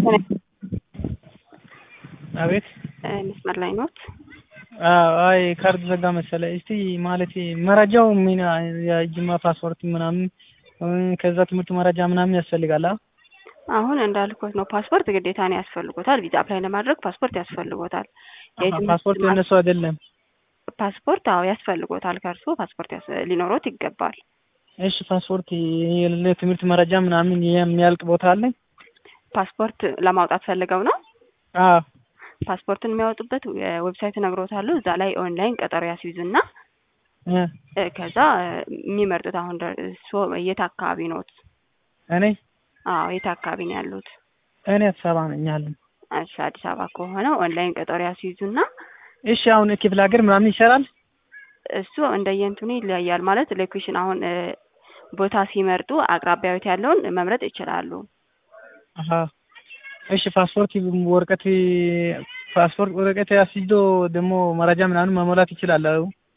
አቤት መስመር ላይ ኖት? አይ ካርድ ዘጋ መሰለ። እስቲ ማለት መረጃው ምን የጅማ ፓስፖርት ምናምን ከዛ ትምህርት መረጃ ምናምን ያስፈልጋል? አሁን እንዳልኩት ነው። ፓስፖርት ግዴታ ነው ያስፈልጎታል። ቪዛ አፕላይ ለማድረግ ፓስፖርት ያስፈልጎታል። ፓስፖርት የነሱ አይደለም። ፓስፖርት አዎ ያስፈልጎታል። ከእርሱ ፓስፖርት ሊኖሮት ይገባል። እሺ ፓስፖርት ለትምህርት መረጃ ምናምን የሚያልቅ ቦታ አለ? ፓስፖርት ለማውጣት ፈልገው ነው? አዎ ፓስፖርትን የሚያወጡበት ዌብሳይት እነግሮታለሁ። እዛ ላይ ኦንላይን ቀጠሮ ያስይዙና ከዛ የሚመርጡት አሁን እሱ የት አካባቢ ኖት? እኔ አዎ የት አካባቢ ነው ያሉት? እኔ አዲስ አበባ ነኝ ያለን። እሺ አዲስ አበባ ከሆነ ኦንላይን ቀጠሮ ያስይዙና እሺ አሁን ክፍለ ሀገር ምናምን ይሰራል? እሱ እንደየእንትኑ ይለያያል። ማለት ሎኬሽን አሁን ቦታ ሲመርጡ አቅራቢያዊት ያለውን መምረጥ ይችላሉ። አሀ እሺ ፓስፖርት ወረቀት ፓስፖርት ወረቀት አስይዞ ደግሞ መረጃ ምናምን መሞላት ይችላል?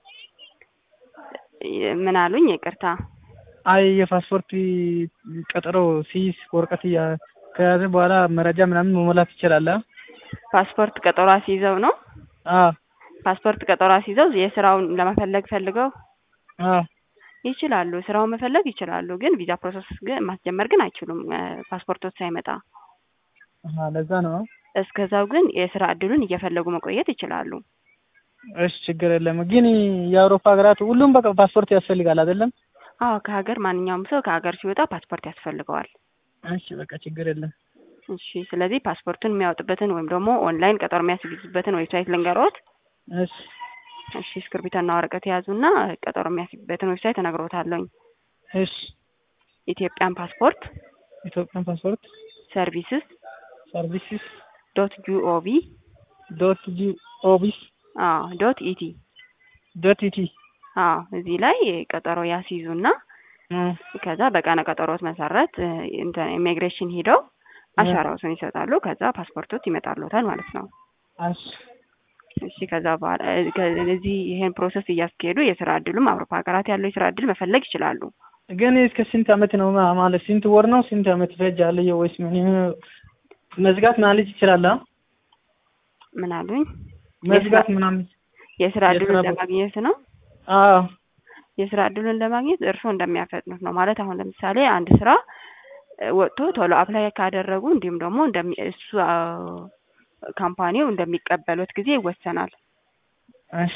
ምን አሉኝ? ይቅርታ። አይ የፓስፖርት ቀጠሮ ሲይዝ ወረቀት ከያዘ በኋላ መረጃ ምናምን መሞላት ይችላል? ፓስፖርት ቀጠሮ አስይዘው ነው? አዎ ፓስፖርት ቀጠሮ አስይዘው የስራውን ለመፈለግ ፈልገው አዎ ይችላሉ። ስራውን መፈለግ ይችላሉ። ግን ቪዛ ፕሮሰስ ግን ማስጀመር ግን አይችሉም ፓስፖርቶች ሳይመጣ። አሀ ለዛ ነው። እስከዛው ግን የስራ እድሉን እየፈለጉ መቆየት ይችላሉ። እሺ ችግር የለም። ግን የአውሮፓ ሀገራት ሁሉም በቃ ፓስፖርት ያስፈልጋል አይደለም? አዎ ከሀገር ማንኛውም ሰው ከሀገር ሲወጣ ፓስፖርት ያስፈልገዋል። እሺ በቃ ችግር የለም። እሺ ስለዚህ ፓስፖርቱን የሚያወጡበትን ወይም ደግሞ ኦንላይን ቀጠሮ የሚያስይዙበትን ዌብሳይት ልንገሮት። እሺ እሺ እስክርቢቶና ወረቀት የያዙና ቀጠሮ የሚያስይዙበትን ዌብሳይት እነግሮታለሁኝ። እሺ ኢትዮጵያን ፓስፖርት ኢትዮጵያን ፓስፖርት ሰርቪስስ ሰርቪስስ ዶት ጂኦቪ ዶት ጂኦቪስ አዎ ዶት ኢቲ ዶት ኢቲ አዎ እዚህ ላይ ቀጠሮ ያስይዙና ከዛ በቀነ ቀጠሮት መሰረት ኢሚግሬሽን ሂደው አሻራዎትን ይሰጣሉ። ከዛ ፓስፖርቶት ይመጣሉታል ማለት ነው። እሺ እሺ ከዛ በኋላ እዚህ ይሄን ፕሮሰስ እያስኬዱ የስራ እድሉም አውሮፓ ሀገራት ያለው የስራ እድል መፈለግ ይችላሉ። ግን እስከ ስንት አመት ነው ማለት ስንት ወር ነው ስንት አመት ይፈጃል? ወይስ ምን መዝጋት ማለት ይችላል? ምን አሉኝ? መዝጋት ምናምን የስራ እድሉን ለማግኘት ነው። አዎ የስራ እድሉን ለማግኘት እርስዎ እንደሚያፈጥኑት ነው። ማለት አሁን ለምሳሌ አንድ ስራ ወጥቶ ቶሎ አፕላይ ካደረጉ እንዲሁም ደግሞ እሱ ካምፓኒው እንደሚቀበሉት ጊዜ ይወሰናል። እሺ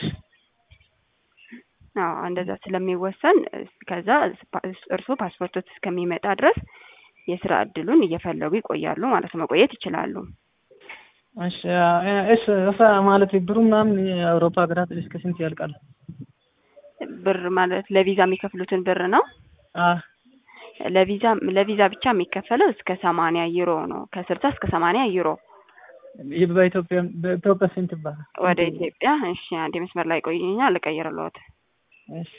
አዎ እንደዛ ስለሚወሰን ከዛ እርስዎ ፓስፖርቶት እስከሚመጣ ድረስ የስራ እድሉን እየፈለጉ ይቆያሉ ማለት ነው። መቆየት ይችላሉ። እሺ እሺ እሳ ማለት ብሩ ምናምን የአውሮፓ ሀገራት እስከ ስንት ያልቃል? ብር ማለት ለቪዛ የሚከፍሉትን ብር ነው። አዎ ለቪዛ ለቪዛ ብቻ የሚከፈለው እስከ ሰማንያ ዩሮ ነው። ከስልሳ እስከ ሰማንያ ዩሮ በኢትዮጵያ በኢትዮጵያ ስንት ይባላል? ወደ ኢትዮጵያ እሺ፣ አንድ መስመር ላይ ቆይኛ ልቀይርልዎት። እሺ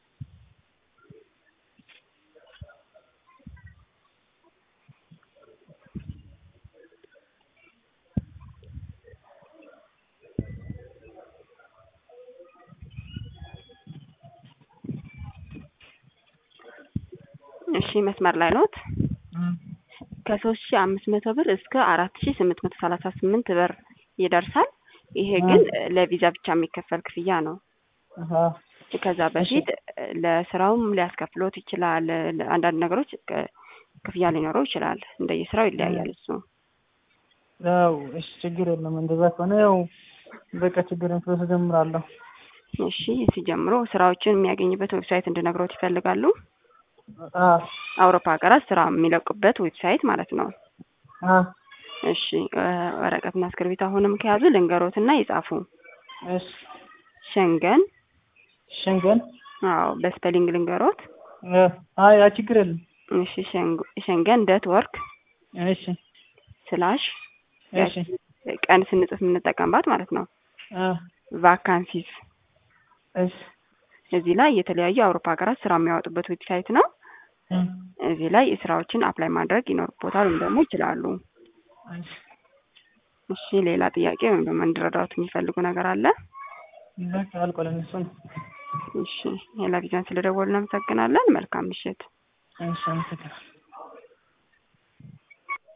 እሺ መስመር ላይ ኖት። ከሶስት ሺ አምስት መቶ ብር እስከ አራት ሺ ስምንት መቶ ሰላሳ ስምንት ብር ይደርሳል። ይሄ ግን ለቪዛ ብቻ የሚከፈል ክፍያ ነው። ከዛ በፊት ለስራውም ሊያስከፍሎት ይችላል። አንዳንድ ነገሮች ክፍያ ሊኖረው ይችላል። እንደየስራው ይለያያል እሱ። ያው እሺ ችግር የለም። እንደዛ ከሆነ ያው በቃ ችግር ፕሮሰስ ጀምራለሁ። እሺ ሲጀምሩ ስራዎችን የሚያገኝበት ዌብሳይት እንድነግሮት ይፈልጋሉ? አውሮፓ ሀገራት ስራ የሚለቁበት ዌብሳይት ማለት ነው። እሺ ወረቀትና እስክርቢት አሁንም ከያዙ ልንገሮትና ይጻፉ። እሺ ሸንገን ሸንገን አዎ በስፔሊንግ ልንገሮት። አይ አይ ችግር የለም። እሺ ሸንገን ዶት ወርክ እሺ ስላሽ እሺ ቀን ስንጽፍ የምንጠቀምባት ማለት ነው። ቫካንሲስ እሺ እዚህ ላይ የተለያዩ የአውሮፓ ሀገራት ስራ የሚያወጡበት ዌብሳይት ነው። እዚህ ላይ ስራዎችን አፕላይ ማድረግ ይኖርቦታል ወይም ደግሞ ይችላሉ። እሺ ሌላ ጥያቄ ወይም ደግሞ እንድረዳዎት የሚፈልጉ ነገር አለ? በቃ አልቆለም እሱ ነው። እሺ ሌላ ቪዛን ስለደወሉ እናመሰግናለን። መልካም ምሽት። እሺ አመሰግናለሁ።